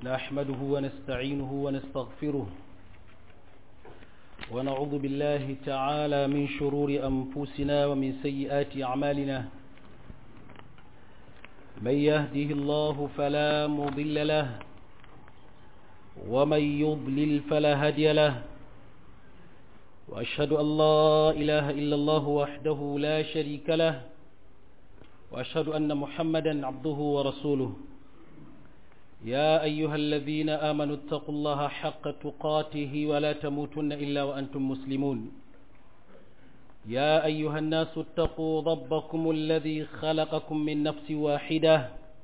نحمده ونستعينه ونستغفره ونعوذ بالله تعالى من شرور أنفسنا ومن سيئات أعمالنا من يهده الله فلا مضل له ومن يضلل فلا هادي له وأشهد أن لا إله إلا الله وحده لا شريك له وأشهد أن محمدا عبده ورسوله يا أيها الذين آمنوا اتقوا الله حق تقاته ولا تموتن إلا وأنتم مسلمون يا أيها الناس اتقوا ربكم الذي خلقكم من نفس واحدة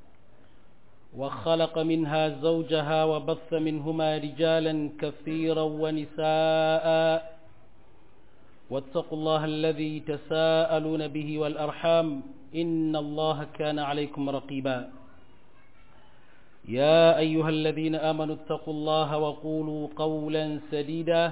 وخلق منها زوجها وبث منهما رجالا كثيرا ونساء واتقوا الله الذي تساءلون به والأرحام إن الله كان عليكم رقيبا يا أيها الذين آمنوا اتقوا الله وقولوا قولا سديدا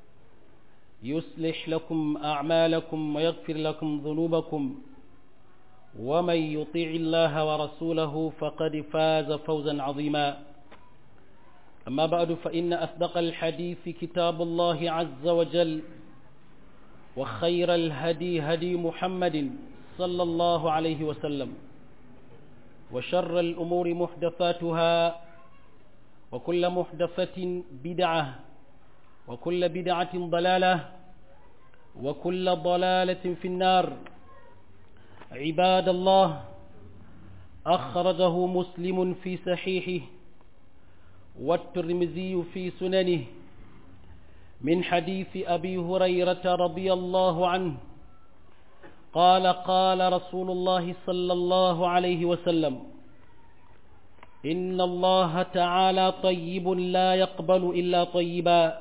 يصلح لكم أعمالكم ويغفر لكم ذنوبكم ومن يطيع الله ورسوله فقد فاز فوزا عظيما أما بعد فإن أصدق الحديث كتاب الله عز وجل وخير الهدي هدي محمد صلى الله عليه وسلم وشر الأمور محدثاتها وكل محدثة بدعة وكل بدعة ضلالة وكل ضلالة في النار عباد الله أخرجه مسلم في صحيحه والترمذي في سننه من حديث أبي هريرة رضي الله عنه قال قال رسول الله صلى الله عليه وسلم إن الله تعالى طيب لا يقبل إلا طيبا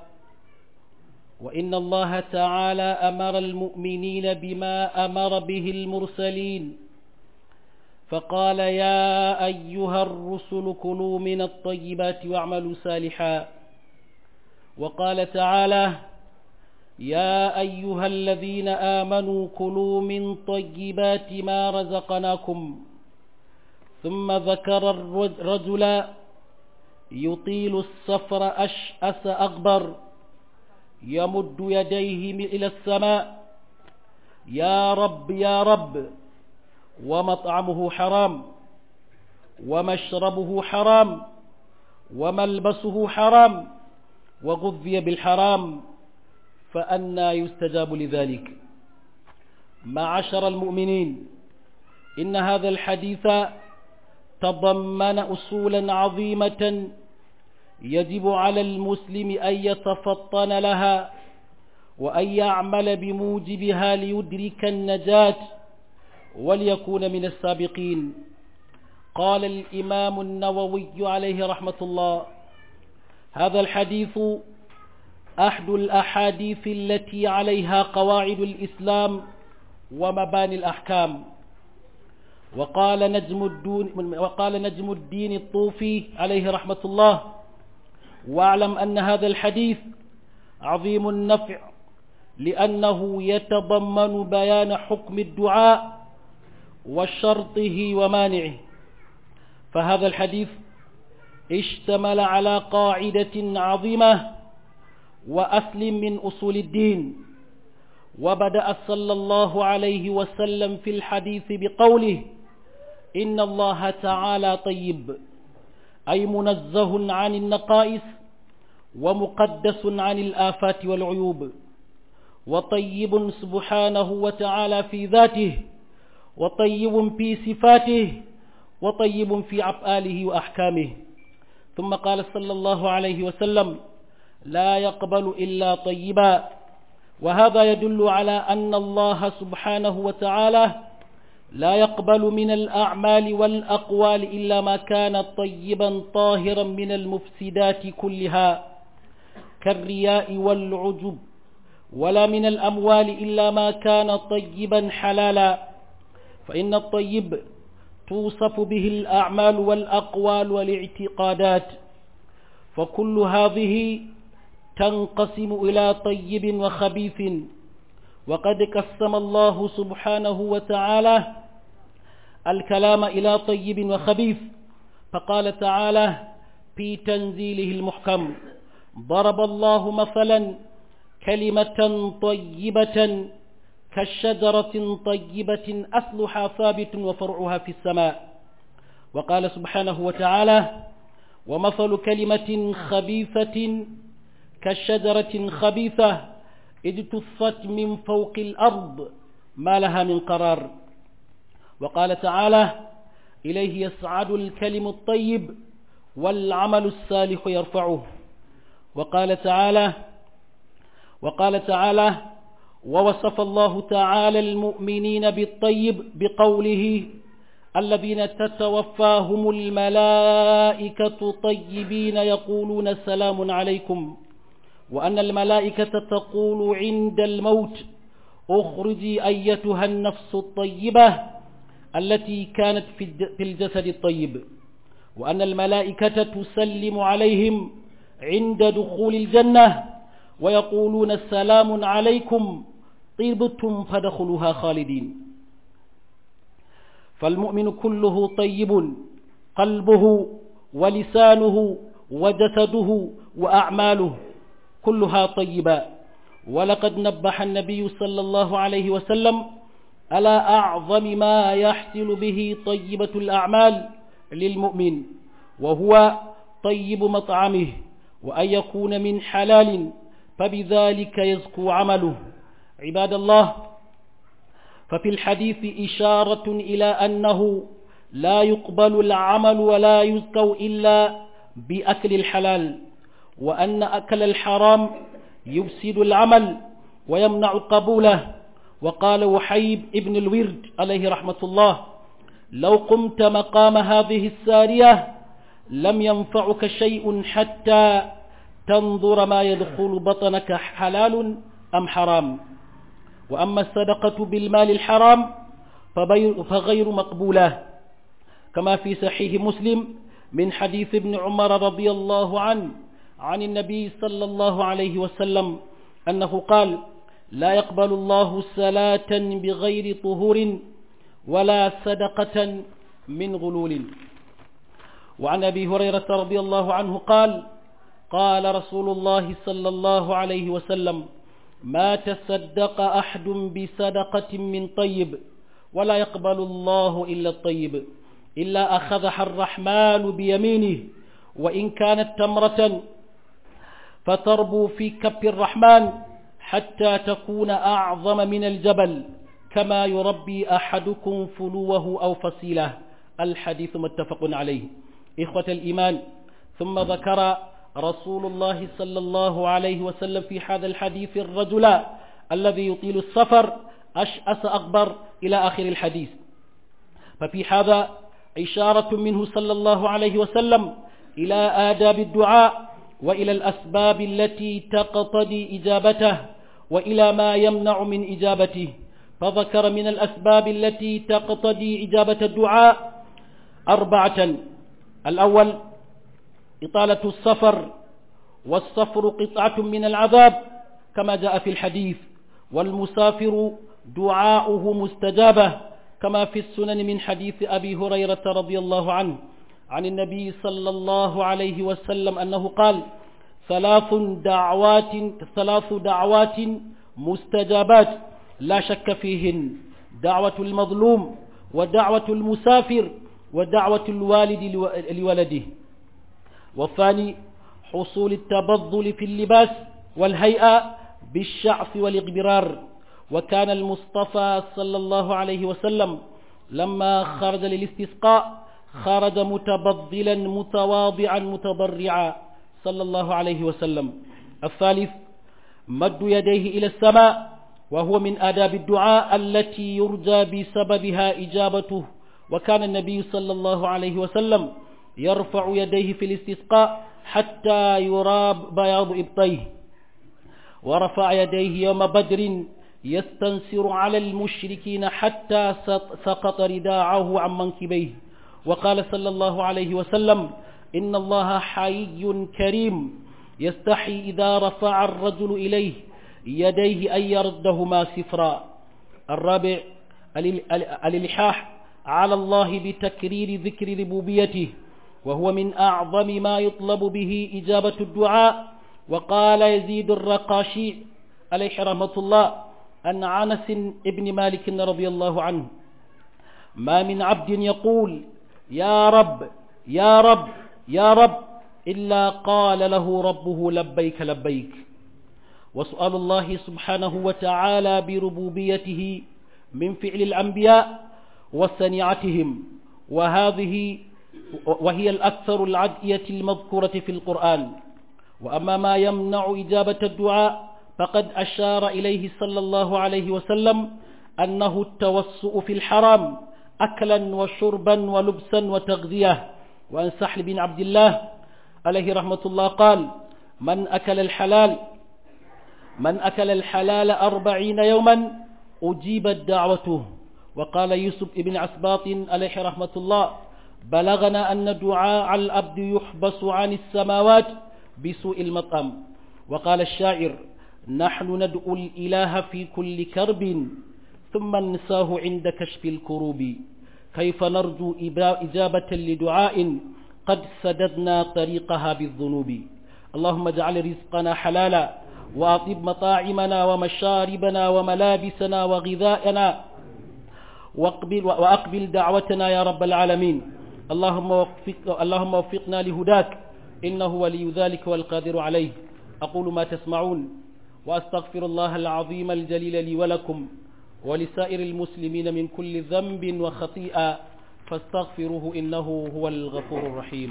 وإن الله تعالى أمر المؤمنين بما أمر به المرسلين فقال يا أيها الرسل كلوا من الطيبات واعملوا صالحا وقال تعالى يا أيها الذين آمنوا كلوا من طيبات ما رزقناكم ثم ذكر الرجل يطيل السفر أشأس أغبر يمد يديه إلى السماء يا رب يا رب ومطعمه حرام ومشربه حرام وملبسه حرام وغذي بالحرام فأنا يستجاب لذلك معشر المؤمنين إن هذا الحديث تضمن أصولا عظيمة يجب على المسلم أن يتفطن لها وأن يعمل بموجبها ليدرك النجاة وليكون من السابقين قال الإمام النووي عليه رحمة الله هذا الحديث أحد الأحاديث التي عليها قواعد الإسلام ومباني الأحكام وقال نجم الدين, وقال نجم الدين الطوفي عليه رحمة الله واعلم أن هذا الحديث عظيم النفع لأنه يتضمن بيان حكم الدعاء وشرطه ومانعه فهذا الحديث اشتمل على قاعدة عظيمة وأصل من أصول الدين وبدأ صلى الله عليه وسلم في الحديث بقوله إن الله تعالى طيب أي منزه عن النقائص ومقدس عن الآفات والعيوب وطيب سبحانه وتعالى في ذاته وطيب في صفاته وطيب في أفعاله وأحكامه ثم قال صلى الله عليه وسلم لا يقبل إلا طيبا وهذا يدل على أن الله سبحانه وتعالى لا يقبل من الأعمال والأقوال إلا ما كان طيبا طاهرا من المفسدات كلها كالرياء والعجب ولا من الأموال إلا ما كان طيبا حلالا فإن الطيب توصف به الأعمال والأقوال والاعتقادات فكل هذه تنقسم إلى طيب وخبيث وقد قسم الله سبحانه وتعالى الكلام إلى طيب وخبيث فقال تعالى في تنزيله المحكم ضرب الله مثلا كلمة طيبة كالشجرة طيبة أصلها ثابت وفرعها في السماء وقال سبحانه وتعالى ومثل كلمة خبيثة كالشجرة خبيثة اجتثت من فوق الأرض ما لها من قرار وقال تعالى إليه يسعد الكلم الطيب والعمل الصالح يرفعه وقال تعالى وقال تعالى ووصف الله تعالى المؤمنين بالطيب بقوله الذين تتوفاهم الملائكة طيبين يقولون سلام عليكم وأن الملائكة تقول عند الموت اخرجي أيتها النفس الطيبة التي كانت في الجسد الطيب وأن الملائكة تسلم عليهم عند دخول الجنة ويقولون سلام عليكم طيبتم فدخلوها خالدين فالمؤمن كله طيب قلبه ولسانه وجسده وأعماله كلها طيبة ولقد نبح النبي صلى الله عليه وسلم على أعظم ما يحصل به طيبة الأعمال للمؤمن وهو طيب مطعمه وأن يكون من حلال فبذلك يزكو عمله عباد الله ففي الحديث إشارة إلى أنه لا يقبل العمل ولا يزكو إلا بأكل الحلال وأن أكل الحرام يفسد العمل ويمنع قبوله وقال وحيب ابن الورد عليه رحمة الله لو قمت مقام هذه السارية لم ينفعك شيء حتى تنظر ما يدخل بطنك حلال أم حرام وأما الصدقة بالمال الحرام فغير مقبولة كما في صحيح مسلم من حديث ابن عمر رضي الله عنه عن النبي صلى الله عليه وسلم أنه قال لا يقبل الله صلاة بغير طهور ولا صدقة من غلول وعن أبي هريرة رضي الله عنه قال قال رسول الله صلى الله عليه وسلم ما تصدق أحد بصدقة من طيب ولا يقبل الله إلا الطيب إلا أخذها الرحمن بيمينه وإن كانت تمرة فتربو في كف الرحمن حتى تكون أعظم من الجبل كما يربي أحدكم فلوه أو فصيله الحديث متفق عليه إخوة الإيمان ثم ذكر رسول الله صلى الله عليه وسلم في هذا الحديث الرجل الذي يطيل السفر أشأس أكبر إلى آخر الحديث ففي هذا إشارة منه صلى الله عليه وسلم إلى آداب الدعاء وإلى الأسباب التي تقتضي إجابته وإلى ما يمنع من إجابته فذكر من الأسباب التي تقتضي إجابة الدعاء أربعة الأول إطالة السفر والسفر قطعة من العذاب كما جاء في الحديث والمسافر دعاؤه مستجابة كما في السنن من حديث أبي هريرة رضي الله عنه عن النبي صلى الله عليه وسلم أنه قال ثلاث دعوات ثلاث دعوات مستجابات لا شك فيهن دعوة المظلوم ودعوة المسافر ودعوة الوالد لولده والثاني حصول التبذل في اللباس والهيئة بالشعث والإغبرار وكان المصطفى صلى الله عليه وسلم لما خرج للاستسقاء خرج متبذلا متواضعا متضرعا صلى الله عليه وسلم الثالث مد يديه إلى السماء وهو من آداب الدعاء التي يرجى بسببها إجابته وكان النبي صلى الله عليه وسلم يرفع يديه في الاستسقاء حتى يراب بياض إبطيه ورفع يديه يوم بدر يستنصر على المشركين حتى سقط رداعه عن منكبيه وقال صلى الله عليه وسلم إن الله حي كريم يستحي إذا رفع الرجل إليه يديه أن يردهما سفرا الرابع الإلحاح على الله بتكرير ذكر ربوبيته وهو من أعظم ما يطلب به إجابة الدعاء وقال يزيد الرقاشي عليه رحمة الله أن عنس ابن مالك رضي الله عنه ما من عبد يقول يا رب يا رب يا رب إلا قال له ربه لبيك لبيك وسؤال الله سبحانه وتعالى بربوبيته من فعل الأنبياء وصنيعتهم وهذه وهي الأكثر العدئية المذكورة في القرآن وأما ما يمنع إجابة الدعاء فقد أشار إليه صلى الله عليه وسلم أنه التوسؤ في الحرام أكلا وشربا ولبسا وتغذية وأن سحل بن عبد الله عليه رحمة الله قال من أكل الحلال من أكل الحلال أربعين يوما أجيبت دعوته وقال يوسف بن عسباط عليه رحمة الله بلغنا أن دعاء الأبد يحبس عن السماوات بسوء المطعم وقال الشاعر نحن ندعو الإله في كل كرب ثم ننساه عند كشف الكروب كيف نرجو إجابة لدعاء قد سددنا طريقها بالذنوب اللهم اجعل رزقنا حلالا وأطب مطاعمنا ومشاربنا وملابسنا وغذاءنا واقبل وأقبل دعوتنا يا رب العالمين اللهم وفق اللهم وفقنا لهداك إنه ولي ذلك والقادر عليه أقول ما تسمعون وأستغفر الله العظيم الجليل لي ولكم ولسائر المسلمين من كل ذنب وخطيئة فاستغفروه إنه هو الغفور الرحيم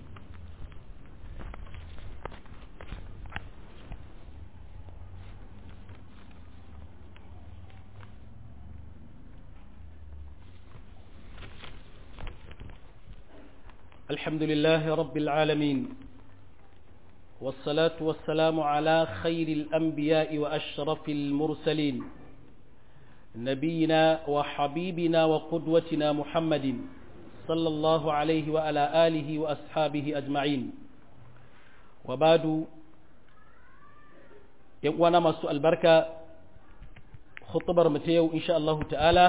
الحمد لله رب العالمين والصلاة والسلام على خير الأنبياء وأشرف المرسلين نبينا وحبيبنا وقدوتنا محمد صلى الله عليه وعلى آله وأصحابه أجمعين وبعد يوانا مسوء البركة خطبر متيو إن شاء الله تعالى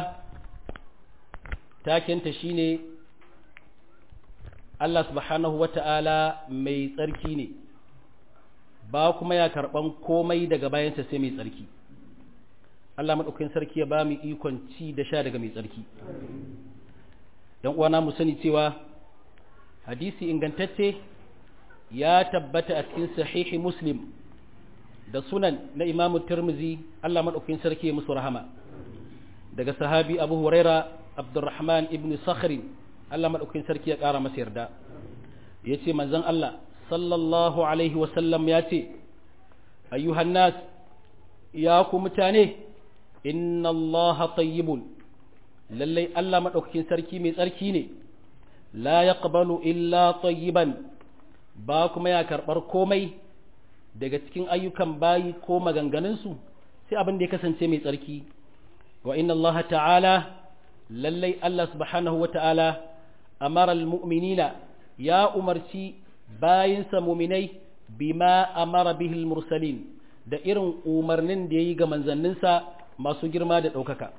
تاكن تشيني Allah subhanahu wa ta'ala mai tsarki ne, ba kuma ya karɓan komai daga bayansa sai mai tsarki. Allah maɗaukin sarki ya ba mu ikon ci da sha daga mai tsarki. ‘Yan uwana mu sani cewa hadisi ingantacce ya tabbata a cikin sahihi Muslim da sunan na imamu Tirmizi Allah maɗaukin sarki ya musu rahama. Daga sahabi Abu Huraira Abdurrahman ibn Sakhrin Allah maɗaukin sarki ya ƙara masa yarda ya ce manzan Allah sallallahu Alaihi wasallam ya ce ayyuhan nas ya ku mutane inna Allah tayyibun lallai Allah maɗaukakin sarki mai tsarki ne la ya illa tayyiban ba kuma ya karɓar komai daga cikin ayyukan bayi ko maganganunsu sai abin da ya kasance mai tsarki wa inna Allah ta'ala lallai Allah subhanahu wa ta'ala amara almu'minina ya umarci bayinsa muminai bima amara bihil mursalin da irin umarnin da ya yi ga manzanninsa masu girma da ɗaukaka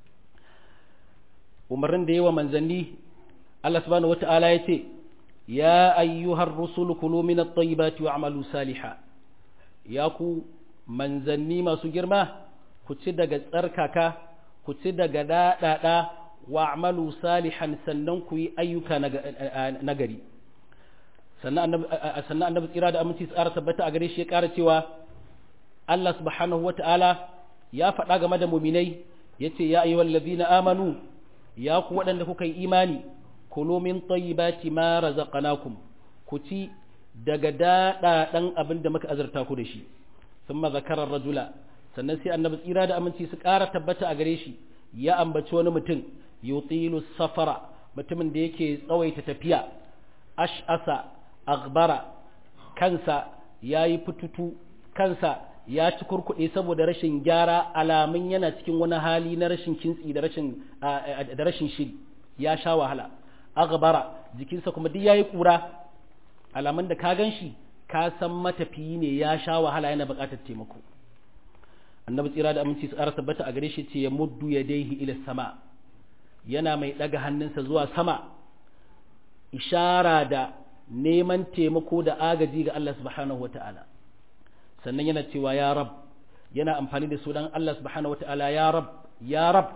umarnin da ya wa manzanni Allah subhanahu wata'ala ya ce ya ayyuhar rusulu kulu min at-tayyibati wa'malu saliha ya ku manzanni masu girma ku ci daga tsarkaka ku ci daga daɗaɗa wa'malu salihan sannan ku yi ayyuka nagari sannan annabi tsira da aminci tsara tabbata a gare shi ya ƙara cewa Allah subhanahu wa ta'ala ya faɗa game da muminai ya ce ya ayyuhal ladina amanu ya ku waɗanda kuka yi imani kulu min tayyibati ma razaqnakum ku ci daga daɗaɗan abin da muka azurta ku da shi sun zakarar rajula sannan sai annabi tsira da aminci su ƙara tabbata a gare shi ya ambaci wani mutum yutilu safara mutumin da yake tsawaita tafiya ash'asa aghbara kansa yayi fututu kansa ya ci kurkuɗe saboda rashin gyara alamun yana cikin wani hali na rashin kintsi da rashin da rashin shiri ya sha wahala aghbara jikinsa kuma duk yayi kura alamun da ka ganshi ka san matafiyi ne ya sha wahala yana buƙatar taimako annabi tsira da aminci su ƙara tabbata a gare shi ce ya muddu ya daihi ila sama yana mai ɗaga hannunsa zuwa sama ishara da neman taimako da agaji ga Allah subhanahu wata'ala sannan yana cewa ya rab yana amfani da sunan Allah subhanahu wata'ala ya rab ya rab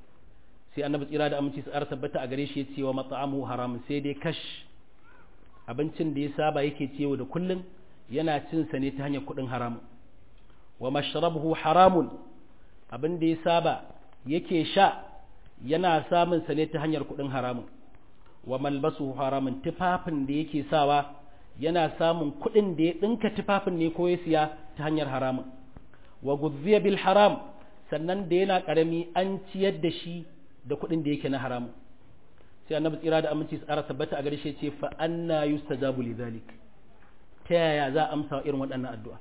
sai annabi tsira da aminci su tabbata a gare shi ya ce wa mat'amu haram sai dai kash abincin da ya saba yake ciwo da kullum yana cin sa ne ta hanyar kuɗin haramun wa mashrabuhu haramun abin da ya saba yake sha yana samun sa ne ta hanyar kuɗin haramun wa malbasuhu haramun tufafin da yake sawa yana samun kuɗin da ya ɗinka tufafin ne ko ya siya ta hanyar haramun wa guzziya bil haram sannan da yana ƙarami an ciyar da shi da kuɗin da yake na haramun sai annabi tsira da aminci tsara tabbata a gare shi ce fa anna yustajabu li zalik ta yaya za a amsa irin waɗannan addu'a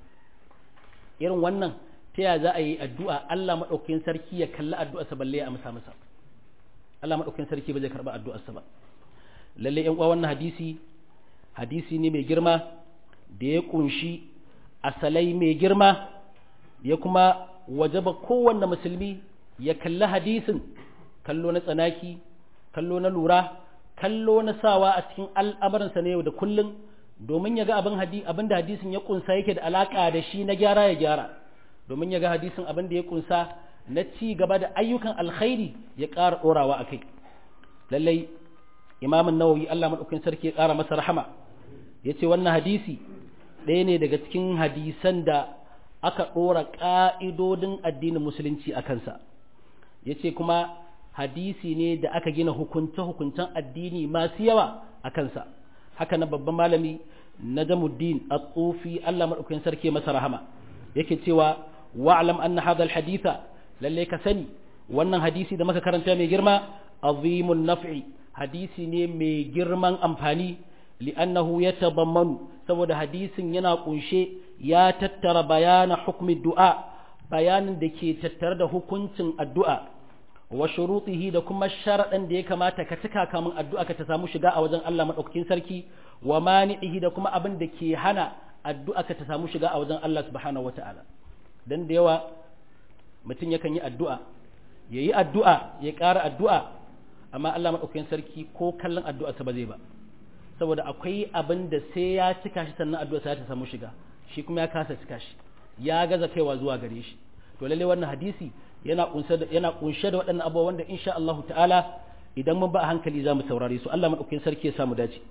irin wannan ta yaya za a yi addu'a Allah madaukakin sarki ya kalli addu'arsa balle ya amsa masa Allah madaukakin sarki ba zai karba addu'arsa ba lalle yan uwa wannan hadisi hadisi ne mai girma da ya kunshi asalai mai girma ya kuma wajaba kowanne musulmi ya kalli hadisin kallo na tsanaki kallo na lura kallo na sawa a cikin al'amuransa na yau da kullum domin ya ga abin abin da hadisin ya kunsa yake da alaka da shi na gyara ya gyara domin ya ga hadisin abin da ya kunsa na ci gaba da ayyukan alkhairi ya ƙara ɗorawa a kai lallai imamin nawawi Allah maɗaukin sarki ya ƙara masa rahama ya ce wannan hadisi ɗaya ne daga cikin hadisan da aka ɗora ƙa'idodin addinin musulunci a kansa ya ce kuma hadisi ne da aka gina hukunce-hukuncen addini masu yawa a kansa haka na babban malami na jamuddin a tsofi Allah maɗaukin sarki masa rahama yake cewa wa'alam anna hadha haditha lalle ka sani wannan hadisi da muka karanta mai girma azimun naf'i hadisi ne mai girman amfani li'annahu yatadammanu saboda hadisin yana kunshe ya tattara bayana hukmi du'a bayanin da ke tattare da hukuncin addu'a wa shurutihi da kuma sharaɗin da ya kamata ka cika kamun addu'a ka ta samu shiga a wajen Allah madaukakin sarki wa mani'ihi da kuma abin da ke hana addu'a ka ta samu shiga a wajen Allah subhanahu wata'ala dan da yawa mutum yakan yi addu'a yayi addu'a ya ƙara addu'a amma Allah madaukakin sarki ko kallon addu'arsa ba zai ba saboda akwai abin da sai ya cika shi sannan addu'a ta samu shiga shi kuma ya kasa cika shi ya gaza kaiwa zuwa gare shi to lalle wannan hadisi yana kunshe da yana kunshe da waɗannan abubuwa wanda insha Allah ta'ala idan mun ba a hankali za mu saurare su Allah madaukakin sarki ya samu dace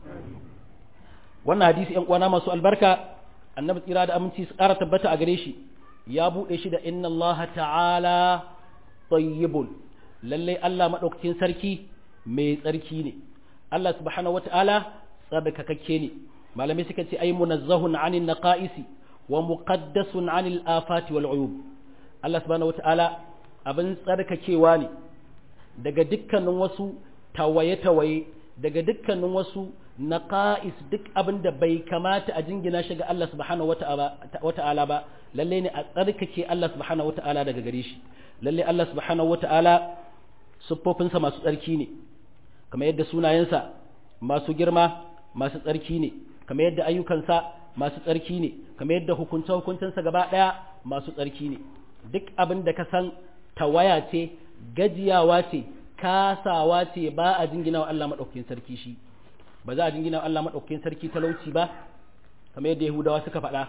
wannan hadisi ƴan uwana masu albarka annabi tsira da aminci su ƙara tabbata a gare shi ya buɗe shi da inna Allah ta'ala tayyibun lalle Allah madaukakin sarki mai tsarki ne Allah subhanahu wata'ala tsarkakakke ne malamai suka ce ai munazzahun anil naqaisi wa muqaddasun anil afati wal uyub Allah subhanahu wata'ala abin tsarkakewa ne daga dukkanin wasu tawaye-tawaye daga dukkanin wasu naqais duk abin da bai kamata a jingina shi ga Allah subhanahu wata'ala ba lalle ne a tsarkake Allah subhanahu wata'ala daga gare shi lalle Allah subhanahu wata'ala siffofinsa masu tsarki ne kamar yadda sunayensa masu girma masu tsarki ne kamar yadda ayyukansa masu tsarki ne kamar yadda hukunce hukuncensa gaba ɗaya masu tsarki ne duk abin da ka san tawaya ce gajiyawa ce kasawa ce ba a jingina wa Allah maɗaukakin sarki shi ba za a jingina wa Allah maɗaukakin sarki talauci ba kamar yadda Yahudawa suka faɗa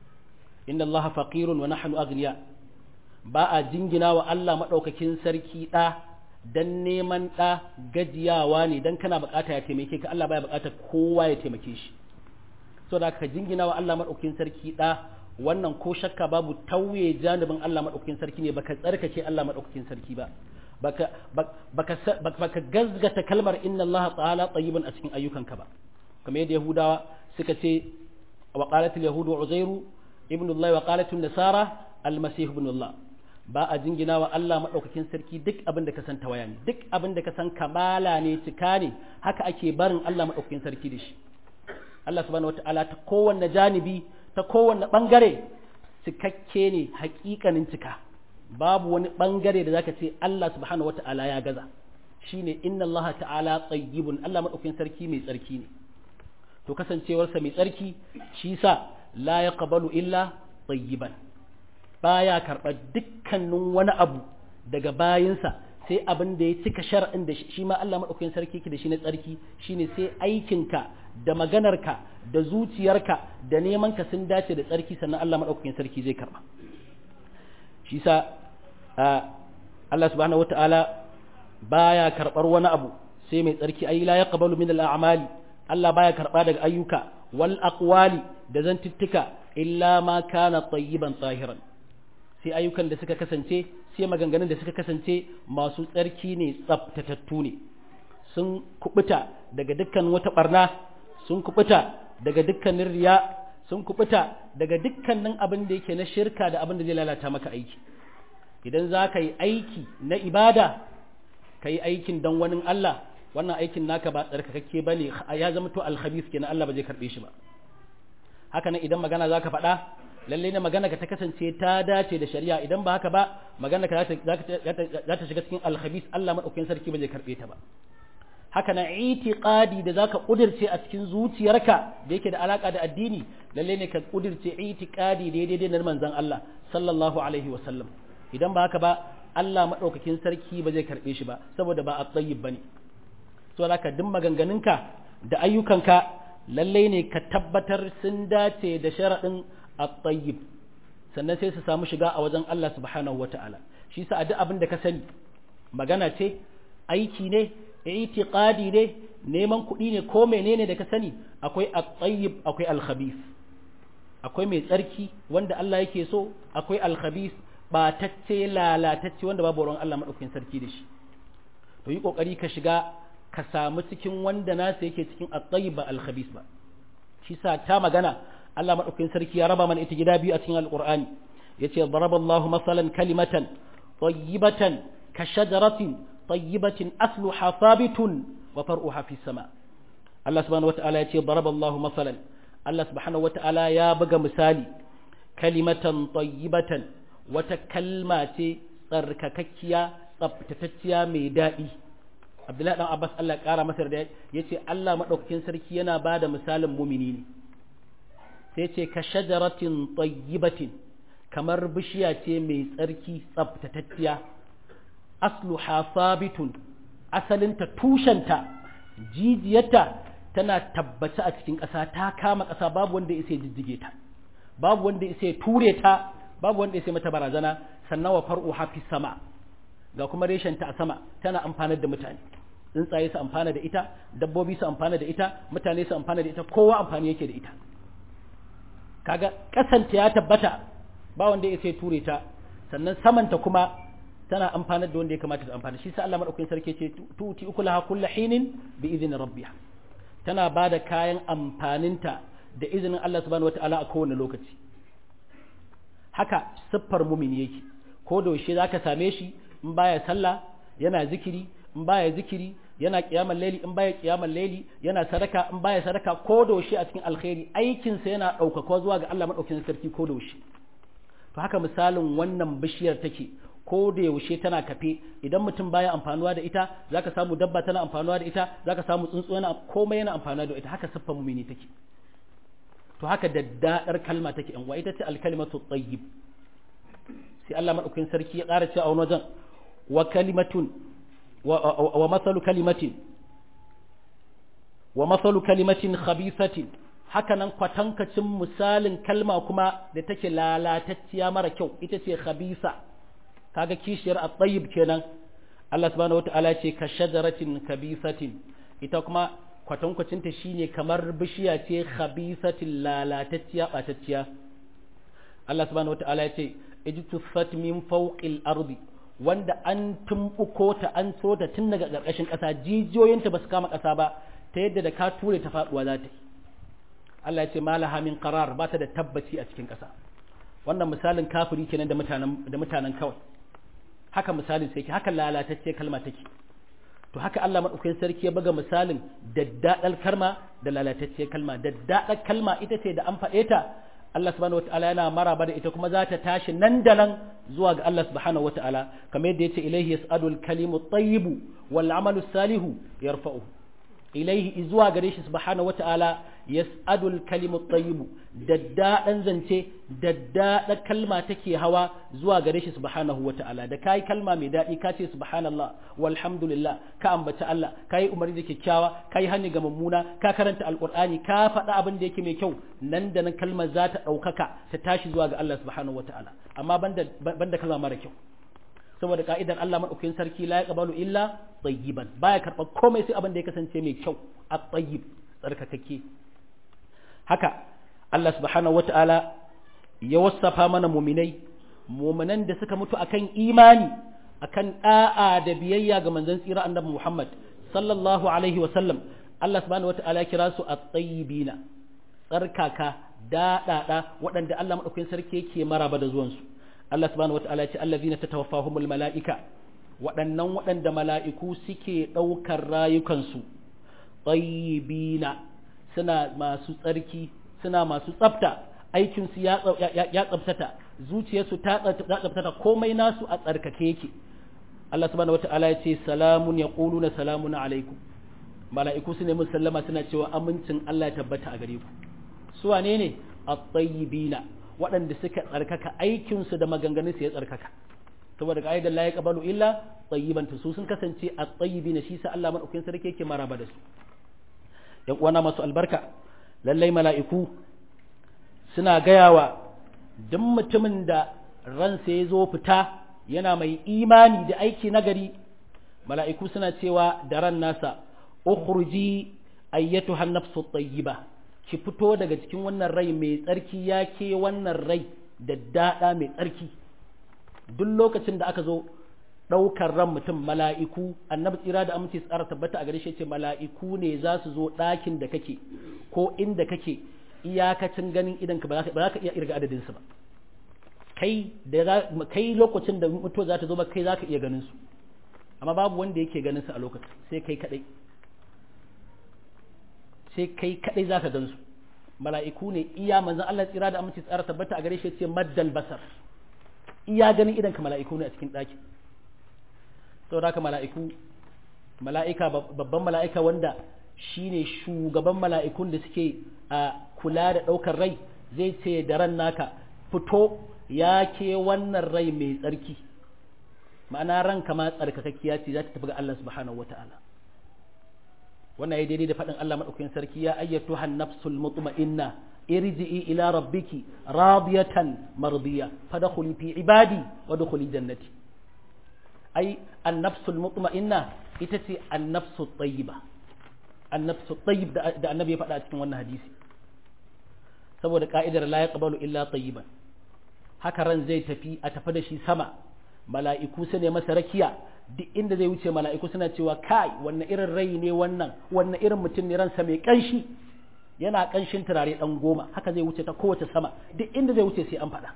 inna Allah faqirun wa nahnu aghniya ba a jingina wa Allah maɗaukakin sarki ɗa dan neman ɗa gajiyawa ne dan kana bukata ya taimake ka Allah baya bukatar kowa ya taimake shi so da ka jingina wa Allah maɗaukakin sarki ɗa wannan ko shakka babu tauye janibin Allah maɗaukakin sarki ne baka tsarkake Allah maɗaukakin sarki ba baka baka baka gazgata kalmar inna Allah ta'ala tayyibun a cikin ayyukanka ba kamar yadda Yahudawa suka ce wa qalat al-yahudu uzairu ibnu Allah wa qalat an-nasara al-masih ibn Allah ba a jingina wa Allah maɗaukakin sarki duk abin da ka san tawaya ne duk abin da ka san kamala ne cika ne haka ake barin Allah maɗaukakin sarki da shi Allah subhanahu wata'ala ta kowanne janibi ta kowanne ɓangare cikakke ne hakikanin cika babu wani ɓangare da zaka ce Allah subhanahu wata'ala ya gaza shine inna Allah ta'ala tsayyibun Allah maɗaukakin sarki mai tsarki ne to kasancewarsa mai tsarki shi sa la yaqbalu illa tsayyiban baya karɓar dukkanin wani abu daga bayinsa sai abin da ya cika shar'in da shi ma Allah madaukakin sarki yake da shi na tsarki shine sai aikinka da maganarka da zuciyarka da neman ka sun dace da tsarki sannan Allah madaukakin sarki zai karba shi sa Allah subhanahu wataala baya karbar wani abu sai mai tsarki ai la yaqbalu min al-a'mali Allah baya karba daga ayyuka wal aqwali da zantuttuka illa ma kana tayyiban tahiran sai ayyukan da suka kasance sai maganganun da suka kasance masu tsarki ne tsaftatattu ne sun kubuta daga dukkan wata barna sun kubuta daga dukkanin riya sun kubuta daga dukkanin abin da yake na shirka da abin da zai lalata maka aiki idan za ka yi aiki na ibada ka yi aikin don wani Allah wannan aikin naka ba tsarkakakke ba ne ya zama to alhabis kenan Allah ba zai karɓe shi ba haka nan idan magana za ka faɗa lallai ne magana ka ta kasance ta dace da shari'a idan ba haka ba magana ka za ta shiga cikin alhabis Allah maɗaukakin sarki ba zai karɓe ta ba haka na itiqadi da zaka kudirce a cikin zuciyarka da yake da alaka da addini lalle ne ka kudirce itiqadi daidai da manzon Allah sallallahu alaihi wa sallam idan ba haka ba Allah madaukakin sarki ba zai karbe shi ba saboda ba at-tayyib bane so zaka duk maganganunka da ayyukanka lalle ne ka tabbatar sun dace da sharadin at-tayyib sannan sai su samu shiga a wajen Allah subhanahu wataala shi sa a duk abin da ka sani magana ce aiki ne itiqadi ne neman kuɗi ne ko menene da ka sani akwai at-tayyib akwai al-khabith akwai mai tsarki wanda Allah yake so akwai al-khabith batacce lalatacce wanda babu ruwan Allah madaukakin sarki da shi to yi kokari ka shiga ka samu cikin wanda nasa yake cikin at-tayyib ba al-khabith ba shi sa ta magana Allah madaukakin sarki ya raba mana ita gida biyu a cikin al-Qur'ani yace daraballahu masalan kalimatan tayyibatan ka shajaratin طيبة أصلها ثابت وفرعها في السماء الله سبحانه وتعالى يقول ضرب الله مثلا الله سبحانه وتعالى يا بقى مثالي كلمة طيبة وتكلمة تركككيا tsabtatacciya mai daɗi abdullahi dan abbas allah ƙara masa da ya ce allah maɗaukakin sarki yana ba da misalin mumini ne sai ce ka shajaratin tayyibatin kamar bishiya ce mai tsarki tsabtatacciya asluha sabitun asalinta tushenta jijiyarta tana tabbaci a cikin ƙasa ta kama ƙasa babu wanda ya sai jijjige ta babu wanda ya sai ture ta babu wanda ya sai mata barazana sannan wa far'u hafi sama ga kuma reshenta a sama tana amfanar da mutane tsuntsaye su amfana da ita dabbobi su amfana da ita mutane su amfana da ita kowa amfani yake da ita kaga ƙasanta ya tabbata ba wanda ya sai ture ta sannan samanta kuma tana amfanar da wanda ya kamata ta amfana shi sa Allah madaukakin sarki ce tuti ukulaha kullu hinin bi idzni rabbiha tana bada kayan amfaninta da izinin Allah subhanahu wataala a kowane lokaci haka siffar mumini yake ko da yaushe zaka same shi in baya sallah yana zikiri in baya zikiri yana kiyamar laili in baya kiyamar laili yana sadaka in baya sadaka ko da yaushe a cikin alkhairi aikin sa yana daukaka zuwa ga Allah madaukakin sarki ko da yaushe to haka misalin wannan bishiyar take ko da yaushe tana kafe idan mutum baya amfanuwa da ita zaka samu dabba tana amfanuwa da ita zaka samu tsuntsu yana komai yana amfanuwa da ita haka siffar mumini take to haka daddadar kalma take yan ita ce alkalimatu tayyib sai Allah madaukakin sarki ya ƙara cewa a wani wajen wa kalimatun wa masalu kalimatin wa masalu kalimatin khabithatin haka nan kwatankacin misalin kalma kuma da take lalatacciya mara kyau ita ce khabisa kaga kishiyar at-tayyib kenan Allah subhanahu wata'ala ce ka shajaratin kabisatin ita kuma kwatankwacin ta shine kamar bishiya ce khabisatin lalatacciya batacciya Allah subhanahu wata'ala ya ce ijtusat min fawqil ardi wanda an tumbuko ta an so ta tun daga ƙarƙashin ƙasa jijiyoyinta ba su kama ƙasa ba ta yadda da ka ture ta faɗuwa za ta yi Allah ya ce malaha min qarar ba ta da tabbaci a cikin ƙasa wannan misalin kafiri kenan da mutanen da mutanen kawai haka misalin sai ke haka lalatacce kalma take to haka Allah madaukakin sarki ya buga misalin daddadal kalma da lalatacce kalma daddadal kalma ita ce da an faɗe ta Allah subhanahu wataala yana maraba da ita kuma za ta tashi nan da nan zuwa ga Allah subhanahu wataala kamar yadda yace ilaihi yas'adul kalimu tayyibu wal amalu salihu yarfa'u ilaihi zuwa gare shi subhanahu wataala yas'adul kalimut tayyibu daddaɗan zance daddaɗa kalma take hawa zuwa gare shi subhanahu wata'ala da kai kalma mai daɗi ka ce subhanallah walhamdulillah ka ambaci Allah kai umarni da kyakkyawa kai hani ga mummuna ka karanta alqur'ani ka faɗa abin da yake mai kyau nan da nan kalmar za ta ɗaukaka ta tashi zuwa ga Allah subhanahu wata'ala amma banda banda kalma mara kyau saboda ka'idar Allah madaukakin sarki la yaqbalu illa tayyiban baya karɓar komai sai abin da ya kasance mai kyau at-tayyib tsarkakakke haka Allah subhanahu wata'ala ya wasafa mana muminai muminan da suka mutu akan imani akan da'a da biyayya ga manzon tsira annabi Muhammad sallallahu alaihi wa sallam Allah subhanahu wata'ala ya kira su at-tayyibina tsarkaka daɗaɗa waɗanda Allah madaukakin sarki yake maraba da zuwansu Allah subhanahu wata'ala ya ce allazina tatawaffahumul mala'ika waɗannan waɗanda mala'iku suke ɗaukar rayukansu tayyibina suna masu tsarki suna masu tsafta aikinsu ya tsaftata zuciyarsu ta tsaftata komai nasu a tsarkake yake Allah subhanahu wata'ala ya ce salamun ya na salamun alaikum mala'iku su ne mun sallama suna cewa amincin Allah ya tabbata a gare ku su wane ne at-tayyibina waɗanda suka tsarkaka aikinsu da maganganunsu ya tsarkaka saboda ka'idar la yaqbalu illa tayyiban su sun kasance at-tayyibina shi sa Allah madaukakin sarki yake maraba da su yan uwana masu albarka lallai mala'iku suna gayawa duk mutumin da ransa ya zo fita yana mai imani da aiki nagari mala'iku suna cewa da ran nasa ukhruji ayyatu hannafsu tayyiba ki fito daga cikin wannan rai mai tsarki ya ke wannan rai da daɗa mai tsarki duk lokacin da aka zo ɗaukar ran mutum mala'iku annabi tsira da aminci tsara tabbata a gare shi ce mala'iku ne za su zo ɗakin da kake ko inda kake iyakacin ganin idan ka ba za ka iya irga adadin su ba kai da kai lokacin da mutuwa za ta zo ba kai za ka iya ganin su amma babu wanda yake ganin su a lokacin sai kai kadai sai kai kadai za ka gan su mala'iku ne iya manzon Allah tsira da aminci tsara tabbata a gare shi ce maddal basar iya ganin idan ka mala'iku ne a cikin ɗakin saboda haka mala'iku mala'ika babban mala'ika wanda shine shugaban mala'ikun da suke a kula da ɗaukar rai zai ce da ran naka fito ya ke wannan rai mai tsarki ma'ana ranka ma tsarkakakkiya ce za ta tafi ga Allah subhanahu wata'ala wannan ya daidai da faɗin Allah maɗaukakin sarki ya ayyatu nafsul mutma'inna irji'i ila rabbiki radiyatan mardiya fadkhuli fi ibadi wa dkhuli jannati ai annafsul mutma'inna ita ce annafsu tayyiba annafsu tayyib da annabi ya faɗa a cikin wannan hadisi saboda ka'idar la yaqbalu illa tayyiban haka ran zai tafi a tafi da shi sama mala'iku su ne masa rakiya duk inda zai wuce mala'iku suna cewa kai wannan irin rai ne wannan wannan irin mutum ne ransa mai kanshi yana kanshin turare dan goma haka zai wuce ta kowace sama duk inda zai wuce sai an faɗa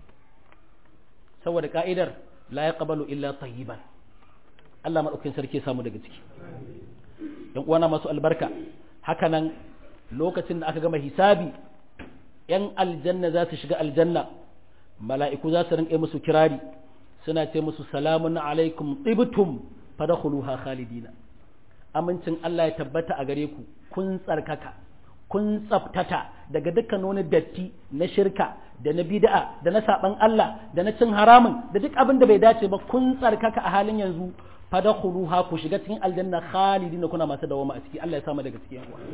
saboda ka'idar la yaqbalu illa tayyiban Allah madaukakin sarki ya samu daga ciki yan uwana masu albarka haka nan lokacin da aka gama hisabi yan aljanna za su shiga aljanna mala'iku za su rinƙe musu kirari suna ce musu salamun alaikum tibtum fadkhuluha khalidina amincin Allah ya tabbata a gare ku kun tsarkaka kun tsaftata daga dukkan wani datti na shirka da na bid'a da na saban Allah da na cin haramun da duk abin da bai dace ba kun tsarkaka a halin yanzu fadkhuluha ku shiga cikin aljanna khalidina kuna masu dawama a ciki Allah ya samu daga cikin yawa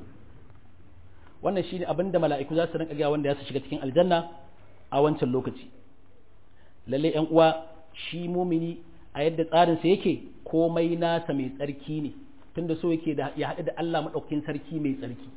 wannan shine abin da mala'iku za su rinka ga wanda ya su shiga cikin aljanna a wancan lokaci lalle yan uwa shi mumini a yadda tsarinsa yake komai nasa mai tsarki ne tunda so yake da ya haɗu da Allah maɗaukakin sarki mai tsarki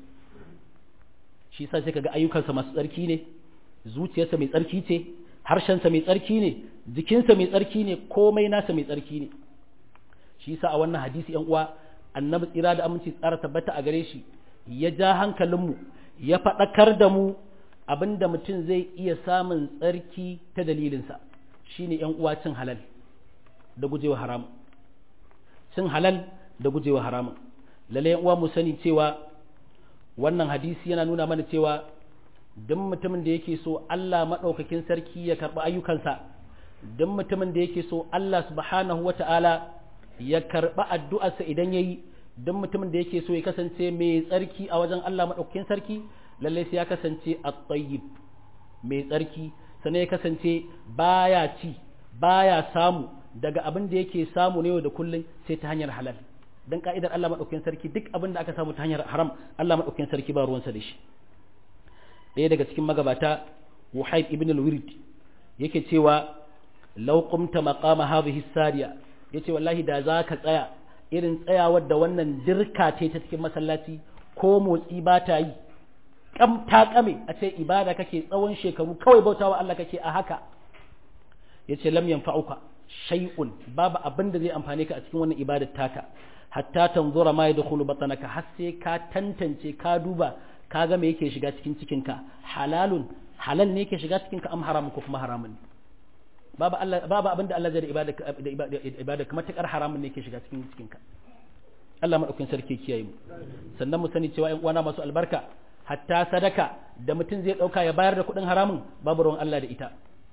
shi sa sai kaga ayyukansa masu tsarki ne zuciyarsa mai tsarki ce harshensa mai tsarki ne jikinsa mai tsarki ne komai nasa mai tsarki ne shi sa a wannan hadisi yan uwa annabi tsira da aminci tsara tabbata a gare shi ya ja hankalinmu ya faɗakar da mu abinda mutum zai iya samun tsarki ta dalilinsa shine yan uwa cin halal da gujewa haramun cin halal da gujewa haramun lalle yan uwa mu sani cewa wannan hadisi yana nuna mana cewa duk mutumin da yake so Allah maɗaukakin sarki ya karɓi ayyukansa duk mutumin da yake so Allah subhanahu wata'ala ya karɓi addu'arsa idan yayi don mutumin da yake so ya kasance mai tsarki a wajen Allah maɗaukakin sarki lallai sai ya kasance a tayyib mai tsarki sannan ya kasance baya ci baya samu daga abin da yake samu ne yau da kullum sai ta hanyar halal dan ka'idar Allah maɗaukakin sarki duk abin da aka samu ta hanyar haram Allah maɗaukakin sarki ba ruwansa da shi ɗaya daga cikin magabata Wuhaib ibn al-Wird yake cewa law qumta maqama hadhihi sariya yace wallahi da za ka tsaya irin tsayawar da wannan dirka ce ta cikin masallaci ko motsi ba ta yi kam ta kame a ce ibada kake tsawon shekaru kawai bautawa Allah kake a haka yace lam yanfa'uka shay'un babu abin da zai amfane ka a cikin wannan ibadar taka hatta tanzura ma yadkhulu batanaka har sai ka tantance ka duba ka ga me yake shiga cikin cikinka halalun halal ne yake shiga cikinka am haram ko kuma haramun babu Allah babu abin da Allah zai da ibada da ibada kamar takar haramun ne yake shiga cikin cikinka Allah madaukakin sarki kiyaye mu sannan mu sani cewa ƴan uwana masu albarka hatta sadaka da mutum zai dauka ya bayar da kuɗin haramun babu ruwan Allah da ita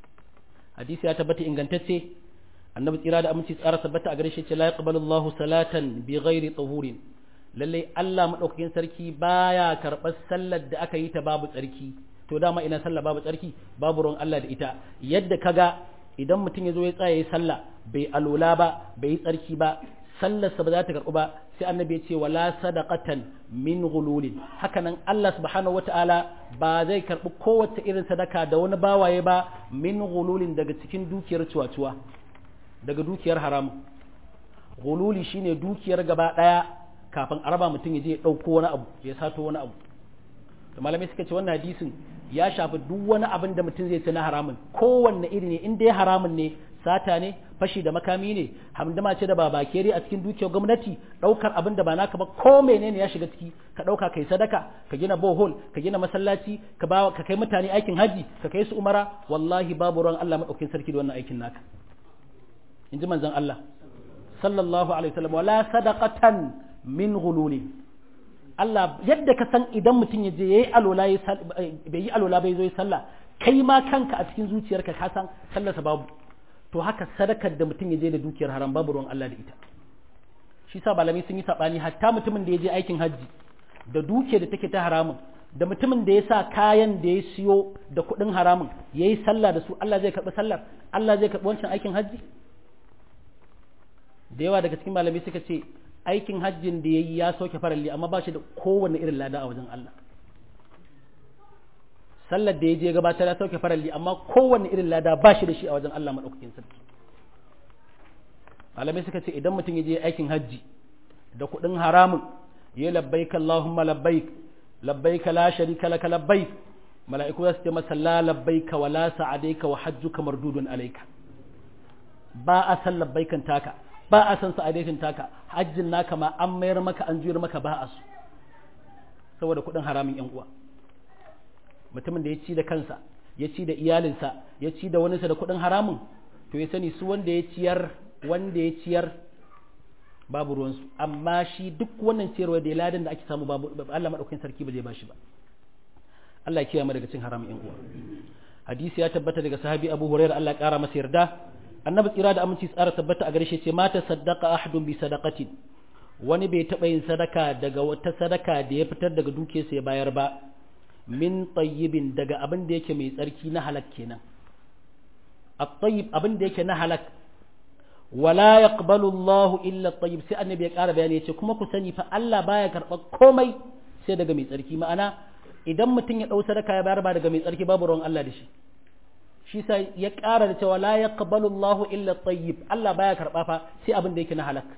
hadisi ya tabbata ingantacce annabi tsira da aminci tsara tabbata a gare shi ce la yaqbalu Allahu salatan bi ghairi tahurin lalle Allah madaukakin sarki baya karɓar sallar da aka yi ta babu tsarki to dama ina sallah babu tsarki babu ruwan Allah da ita yadda kaga idan mutum ya zo ya tsaya ya sallah bai alola ba bai yi tsarki ba sallarsa ba za ta karɓu ba sai annabi ya ce wala sadaqatan min ghululin haka nan Allah subhanahu wataala ba zai karɓi kowace irin sadaka da wani bawaye ba min ghululin daga cikin dukiyar cuwa-cuwa daga dukiyar haram ghululi shine dukiyar gaba daya kafin a raba mutum ya je ya ɗauko wani abu ya sato wani abu da malamai suka ce wannan hadisin ya shafi duk wani abin da mutum zai ci na haramun kowanne iri ne in dai haramun ne sata ne fashi da makami ne hamdama ce da ba bakere a cikin dukiyar gwamnati ɗaukar abin da ba naka ba ko menene ya shiga ciki ka ɗauka kai sadaka ka gina bohol ka gina masallaci ka ba ka kai mutane aikin haji ka kai su umara wallahi babu ruwan Allah madaukakin sarki da wannan aikin naka in ji manzon Allah sallallahu alaihi wasallam wala sadaqatan min ghululi Allah yadda ka san idan mutum ya je yayi alola bai yi alola bai zo yi sallah kai ma kanka a cikin zuciyarka ka san sallarsa babu to haka sadakar da mutum ya je da dukiyar haram babu ruwan Allah da ita shi sa malamai sun yi sabani hatta mutumin da ya je aikin hajji da dukiyar da take ta haramun da mutumin da ya sa kayan da ya siyo da kuɗin haramun ya yi sallah da su Allah zai karɓi sallar Allah zai karɓi wancan aikin hajji da yawa daga cikin malamai suka ce aikin hajjin da ya yi ya soke faralli amma ba shi da kowane irin lada a wajen Allah sallar da ya je gabatar ya sauke faralli amma kowane irin lada ba shi da shi a wajen Allah maɗaukakin sarki malamai suka ce idan mutum ya je aikin hajji da kuɗin haramun ya labbaik Allahumma labbaik labbaik la sharika laka labbaik mala'iku za su ce masa la labbaika wa la sa'adaika wa hajjuka mardudun alayka ba a san labbaikan taka ba a san sa'adaitin taka hajjin naka ma an mayar maka an juyar maka ba a su saboda kuɗin haramin yan uwa mutumin da ya ci da kansa ya ci da iyalinsa ya ci da waninsa da kuɗin haramun to ya sani su wanda ya ciyar wanda ya ciyar babu ruwansu amma shi duk wannan ciyarwa da ladan da ake samu babu Allah madaukakin sarki ba zai bashi ba Allah ya kiyaye mu daga cin haramun yan uwa hadisi ya tabbata daga sahabi Abu Hurairah Allah ya kara masa yarda annabi tsira da aminci tsara tabbata a gare shi ce mata saddaqa ahadun bi sadaqatin wani bai taɓa yin sadaka daga wata sadaka da ya fitar daga dukiyarsa ya bayar ba min tayyibin daga abin da yake mai tsarki na halak kenan at-tayyib abin da yake na halak wala yaqbalu Allahu illa at-tayyib sai annabi ya ƙara bayani yace kuma ku sani fa Allah baya karɓar komai sai daga mai tsarki ma'ana idan mutum ya ɗau sadaka ya bayar ba daga mai tsarki babu ruwan Allah da shi shi sa ya ƙara da cewa la yaqbalu Allahu illa at-tayyib Allah baya karɓa fa sai abin da yake na halak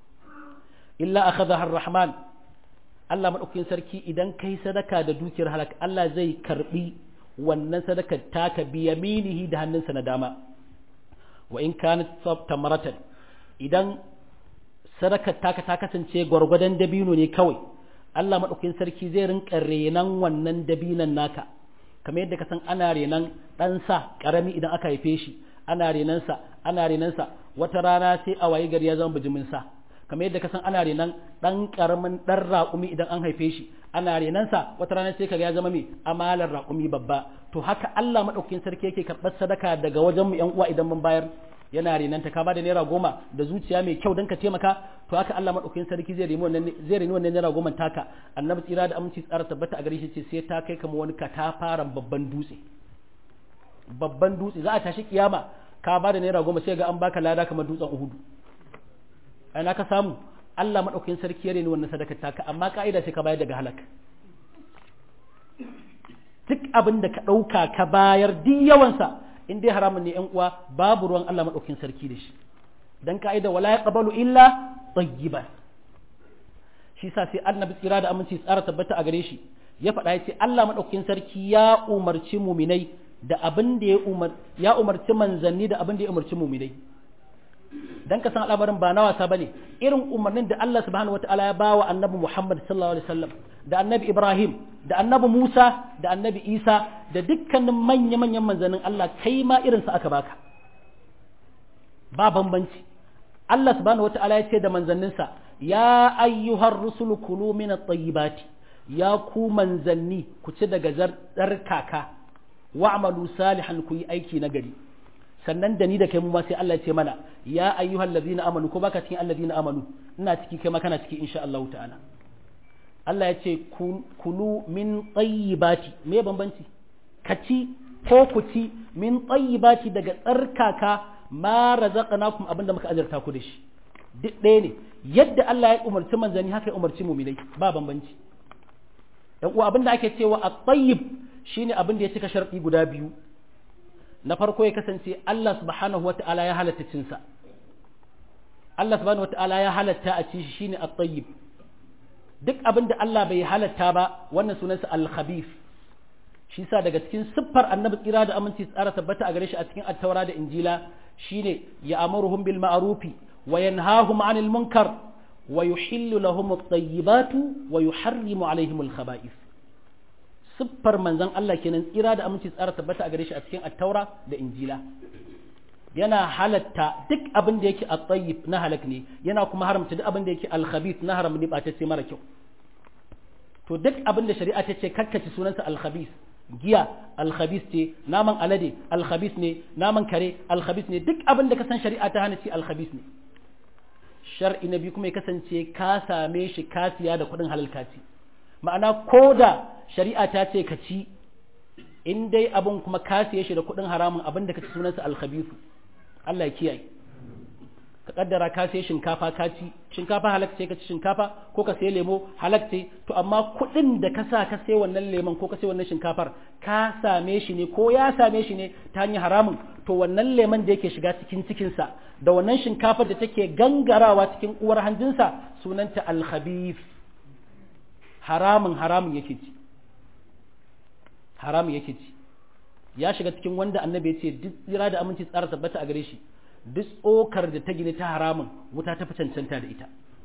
illa akhadha ar-rahman Allah maɗaukakin sarki idan kai sadaka da dukiyar halak Allah zai karbi wannan sadakar taka bi yaminihi da hannunsa na dama wa in kanat tamaratan idan sadakar taka ta kasance gwargwadon dabino ne kawai Allah maɗaukakin sarki zai rinka renan wannan dabinan naka kamar yadda ka san ana renan ɗansa ƙarami idan aka haife shi ana renansa ana renansa wata rana sai a wayi gari ya zama bijimin sa kamar yadda ka san ana renan ɗan ƙaramin ɗan raƙumi idan an haife shi ana renansa wata rana sai kaga ya zama mai amalar raƙumi babba to haka Allah maɗaukakin sarki yake karɓar sadaka daga wajen mu ƴan uwa idan mun bayar yana renanta ka bada naira goma da zuciya mai kyau don ka taimaka to haka Allah madaukakin sarki zai reni wannan zai reni wannan naira goma taka annabi tsira da aminci tsara tabbata a gare shi ce sai ta kai kama wani katafaren babban dutse babban dutse za a tashi kiyama ka bada naira goma sai ga an baka lada kamar dutsen Uhudu ai na ka samu Allah madaukakin sarki ya reni wannan sadaka taka amma ka'ida sai ka bayar daga halaka duk abin da ka ɗauka ka bayar duk yawansa in dai haramun ne ‘yan uwa babu ruwan Allah maɗaukin sarki da shi don ka'ida wala ya ƙabalu illa tsayiba shi sa sai annabi tsira da aminci tsara tabbata a gare shi ya faɗa ya ce Allah maɗaukin sarki ya umarci muminai da abin da ya umarci manzanni da abin da ya umarci muminai dan ka san al'amarin ba na wasa bane irin umarnin da Allah subhanahu wataala ya bawa annabi Muhammad sallallahu alaihi wasallam da annabi Ibrahim da annabi Musa da annabi Isa da dukkanin manya-manyan manzannin Allah kai ma irin sa aka baka ba bambanci Allah subhanahu wataala ya ce da manzanninsa ya ayyuhar rusulu kulu min at-tayyibati ya ku manzanni ku ci daga zarkaka wa'malu salihan ku yi aiki na gari sannan da ni da kai mu ma sai Allah ya ce mana ya ayyuhal ladina amanu ko baka cikin alladina amanu ina ciki kai ma kana ciki insha Allah ta'ala Allah ya ce kulu min tayyibati me bambanci kaci ko ku ci min tayyibati daga tsarkaka ma razaqnakum abinda muka azurta ku da shi duk ɗaya ne yadda Allah ya umarci manzani haka ya umarci mu'minai ba bambanci dan uwa abinda ake cewa at-tayyib shine abin da ya cika sharɗi guda biyu na farko ya kasance Allah subhanahu wa ta'ala ya halatta cinsa Allah subhanahu wa ta'ala ya halatta a ci shi shine at-tayyib duk abin da Allah bai halatta ba wannan sunansa al-khabith shi sa daga cikin siffar annabi tsira da aminci tsara tabbata a gare shi a cikin at-taura da injila shine ya amuruhum bil ma'rufi wa yanhahum 'anil munkar wa yuhillu lahum at-tayyibatu wa yuharrimu 'alayhim al-khaba'ith siffar manzon Allah kenan tsira da aminci tsara tabbata a gare shi a cikin attaura da injila yana halatta duk abin da yake at-tayyib na halak ne yana kuma haramta duk abin da yake al-khabith na haram ne ba ta sai mara kyau to duk abin da shari'a ta ce kakkace sunansa al-khabith giya al-khabith ce naman alade al-khabith ne naman kare al-khabith ne duk abin da ka san shari'a ta hana ci al-khabith ne shar'i na biyu kuma ya kasance ka same shi ka siya da kuɗin halal kaci ma'ana ko da shari'a ta ce ka ci in dai abin kuma ka siye shi da kuɗin haramun abin da ka ci sunansa alkhabisu Allah ya kiyaye ka kaddara ka siye shinkafa ka ci shinkafa halak ce ka ci shinkafa ko ka siye lemo halak ce to amma kuɗin da ka sa ka siye wannan lemon ko ka siye wannan shinkafar ka same shi ne ko ya same shi ne ta hanyar haramun to wannan lemon da yake shiga cikin cikinsa da wannan shinkafar da take gangarawa cikin uwar hanjinsa sunanta alkhabif haramun haramun yake ci haramun yake ci ya shiga cikin wanda annabi ya ce duk tsira da aminci tsara tabbata a gare shi duk tsokar da ta gini ta haramun wuta ta fi cancanta da ita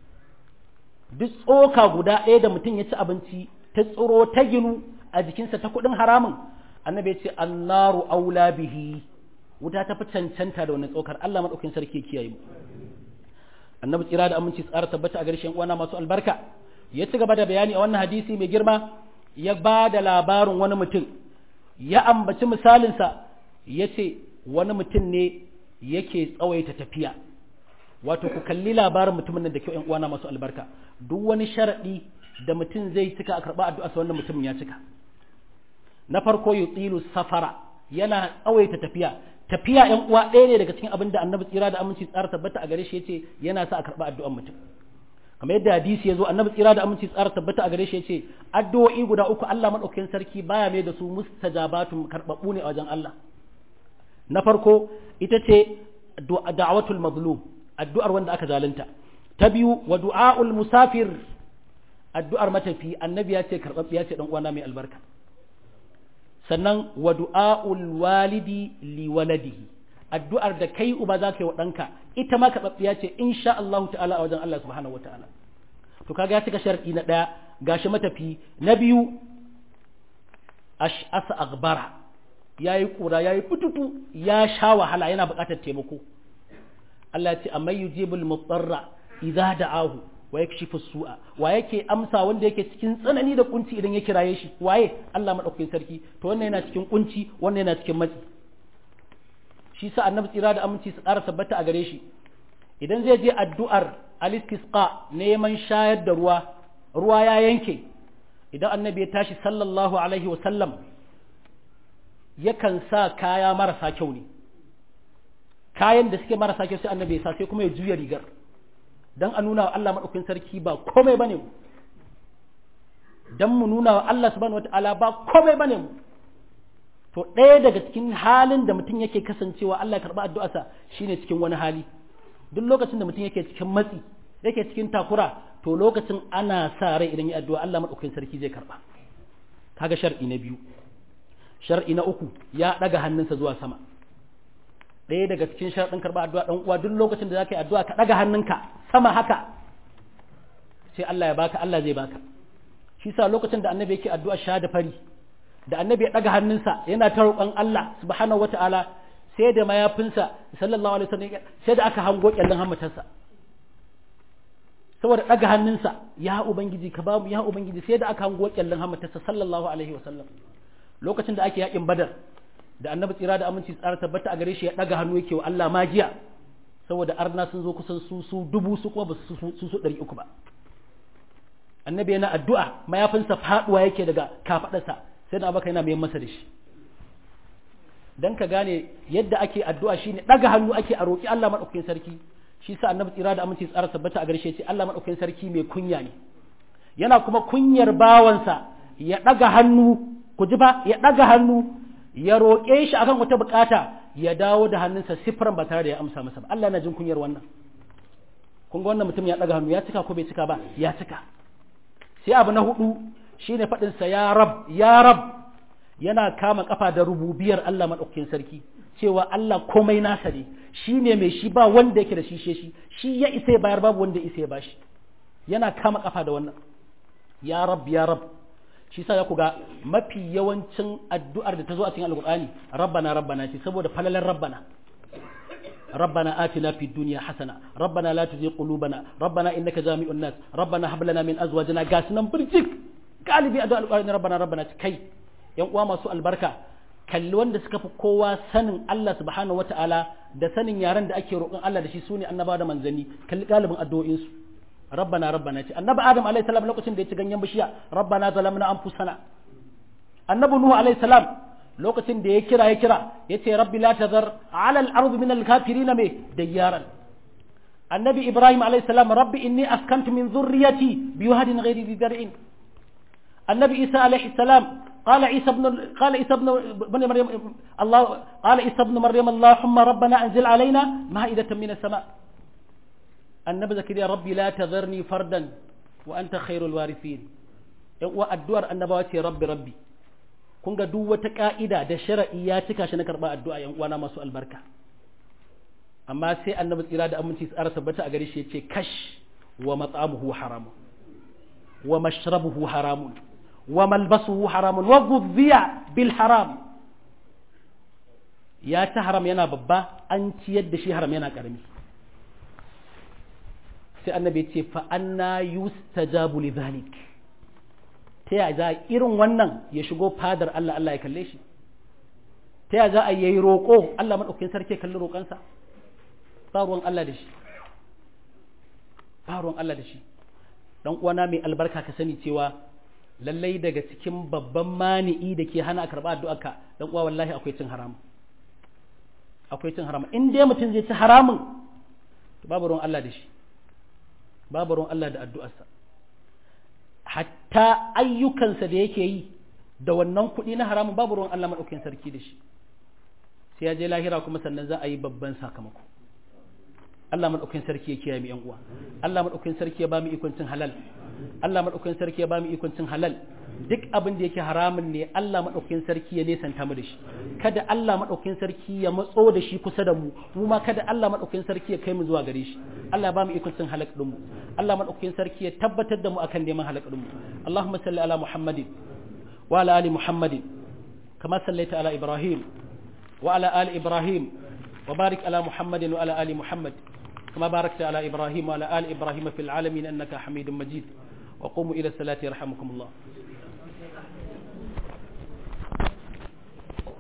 duk tsoka guda ɗaya da mutum ya ci abinci ta tsoro ta ginu a jikinsa ta kuɗin haramun annabi ya ce annaru aula bihi wuta ta fi cancanta da wannan tsokar Allah maɗaukin sarki ya kiyaye mu annabi tsira da aminci tsara tabbata a gare shi uwana masu albarka ya ci gaba da bayani a wannan hadisi mai girma ya ba da labarin wani mutum ya ambaci misalinsa ya ce wani mutum ne yake tsawaita tafiya wato ku kalli labarin mutumin nan da kyau uwana masu albarka duk wani sharaɗi da mutum zai cika a karɓa addu'a sa wannan mutumin ya cika na farko yutilu safara yana tsawaita tafiya tafiya ƴan uwa ɗaya ne daga cikin abin da annabi tsira da aminci tsara tabbata a gare shi yace yana sa a karɓa addu'an mutum kamar yadda hadisi ya zo annabi tsira da aminci tsara tabbata a gare shi yace addu'o'i guda uku Allah madaukakin sarki baya mai da su mustajabatun karbabbu ne a wajen Allah na farko ita ce da'watul mazlum addu'ar wanda aka zalunta ta biyu wa du'aul musafir addu'ar matafi annabi ya ce karbabbiya ce dan uwana mai albarka sannan wa du'aul walidi li waladihi addu'ar da kai uba za ka yi wa ɗanka ita ma karɓaɓɓiya ce insha Allah ta'ala a wajen Allah subhanahu wa ta'ala to kaga ya cika sharɗi na ɗaya gashi matafi na biyu ash'asa agbara ya yi ƙura ya yi fututu ya sha wahala yana buƙatar taimako Allah ya ce amma yujibul mutarra idza da'ahu wa yakshifu su'a wa yake amsa wanda yake cikin tsanani da kunci idan ya kiraye shi waye Allah madaukakin sarki to wannan yana cikin kunci wannan yana cikin matsi shi sa annabi tsira da aminci su ƙara tabbata a gare shi idan zai je addu'ar alistisqa neman shayar da ruwa ruwa ya yanke idan annabi ya tashi sallallahu alaihi wa sallam yakan sa kaya marasa kyau ne kayan da suke marasa kyau sai annabi ya sa sai kuma ya juya rigar dan a nuna wa Allah madaukakin sarki ba komai bane mu dan mu nuna wa Allah subhanahu wataala ba komai bane mu to ɗaya daga cikin halin da mutum yake kasancewa Allah ya karɓi addu'arsa shine cikin wani hali duk lokacin da mutum yake cikin matsi yake cikin takura to lokacin ana sa rai idan ya addu'a Allah madaukakin sarki zai karɓa kaga shar'i na biyu shar'i na uku ya ɗaga hannunsa zuwa sama ɗaya daga cikin sharɗin karɓa addu'a ɗan uwa duk lokacin da zaka yi addu'a ka ɗaga hannunka sama haka sai Allah ya baka Allah zai baka shi sa lokacin da annabi yake addu'a sha da fari da annabi ya ɗaga hannunsa yana ta roƙon Allah subhanahu wata'ala sai da mayafinsa sallallahu alaihi wasallam sai da aka hango kyallin hammatarsa saboda ɗaga hannunsa ya ubangiji ka bamu ya ubangiji sai da aka hango kyallin hammatarsa sallallahu alaihi wasallam lokacin da ake yakin badar da annabi tsira da aminci tsara tabbata a gare shi ya ɗaga hannu yake wa Allah magiya saboda arna sun zo kusan su su dubu su kuma ba su su su ɗari uku ba annabi yana addu'a mayafinsa faɗuwa yake daga kafaɗarsa sai da abaka yana mai masa da shi dan ka gane yadda ake addu'a shine daga hannu ake a roki Allah madaukakin sarki shi sa annabi tsira da aminci tsara tabbata a garshe ce Allah madaukakin sarki mai kunya ne yana kuma kunyar bawansa ya daga hannu ku ji ba ya daga hannu ya roƙe shi akan wata bukata ya dawo da hannunsa sifran ba tare da ya amsa masa ba Allah yana jin kunyar wannan kun ga wannan mutum ya daga hannu ya cika ko bai cika ba ya cika sai abu na hudu shine faɗinsa ya rab ya rab yana kama kafa da rububiyar Allah maɗaukakin sarki cewa Allah komai nasa ne shi ne mai shi ba wanda yake da shi shi shi ya isa ya bayar babu wanda isa ya bashi yana kama kafa da wannan ya rab ya rab shi sa ya kuga mafi yawancin addu'ar da ta zo a cikin alkur'ani rabbana rabbana ce saboda falalar rabbana ربنا آتنا في الدنيا حسنة ربنا لا تزغ قلوبنا ربنا إنك جامع الناس ربنا هب لنا من أزواجنا قاسنا برجك galibi a alƙur'ani rabbana rabbana kai yan uwa masu albarka kalli wanda suka fi kowa sanin Allah subhanahu wata'ala da sanin yaren da ake roƙon Allah da shi sune annabawa da manzanni kalli galibin addu'o'in su rabbana rabbana ce annabi adam alaihi salam lokacin da ya ci ganyen bishiya rabbana zalamna anfusana annabi nuhu alaihi salam lokacin da ya kira ya kira ya ce rabbi la tazar ala al-ardi min al-kafirin me dayyaran annabi ibrahim alaihi salam rabbi inni askantu min dhurriyyati biwadin ghairi dhi dar'in النبي عيسى عليه السلام قال عيسى ابن قال عيسى ابن ابن مريم الله قال عيسى ابن مريم اللهم ربنا انزل علينا مائدة من السماء النبي زكريا ربي لا تذرني فردا وانت خير الوارثين والدعاء النبوات ربي ربي kun ga duk wata ka'ida da shara'i ya cika shi na karɓa addu'a yan uwana masu albarka amma sai annabi tsira da aminci tsara tabbata a gare shi yace kash wa mat'amuhu haramun wa mashrabuhu haramun wa malbasuhu haramun wa ghudhiya bil haram ya ta haram yana babba an ciyar da shi haram yana karami sai annabi ya ce fa anna yustajabu li dhalik ta ya za irin wannan ya shigo fadar Allah Allah ya kalle shi ta ya za a yi roƙo Allah madaukakin sarki kalli roƙansa ba ruwan Allah da shi ba ruwan Allah da shi dan uwana mai albarka ka sani cewa lallai daga cikin babban mani'i da ke hana a karɓa addu'arka dan uwa wallahi akwai cin haramun akwai cin haramun in dai mutum zai ci haramun to babu ruwan Allah da shi babu ruwan Allah da addu'arsa hatta ayyukansa da yake yi da wannan kuɗi na haramun babu ruwan Allah maɗaukin sarki da shi sai ya je lahira kuma sannan za a yi babban sakamako Allah maɗaukin sarki ya kiyaye mu yan uwa Allah maɗaukin sarki ya ba mu ikon cin halal Allah maɗaukin sarki ya ba mu ikon cin halal duk abin da yake haramun ne Allah maɗaukin sarki ya nesanta mu da shi kada Allah maɗaukin sarki ya matso da shi kusa da mu mu ma kada Allah maɗaukin sarki ya kai mu zuwa gare shi Allah ya ba mu ikon cin halak din mu Allah maɗaukin sarki ya tabbatar da mu akan neman halak din mu Allahumma salli ala Muhammadin wa ala ali Muhammadin kama sallaita ala Ibrahim wa ala ali Ibrahim wa barik ala Muhammadin wa ala ali Muhammad كما باركت على إبراهيم وعلى آل إبراهيم في العالمين أنك حميد مجيد وقوموا إلى الصلاة يرحمكم الله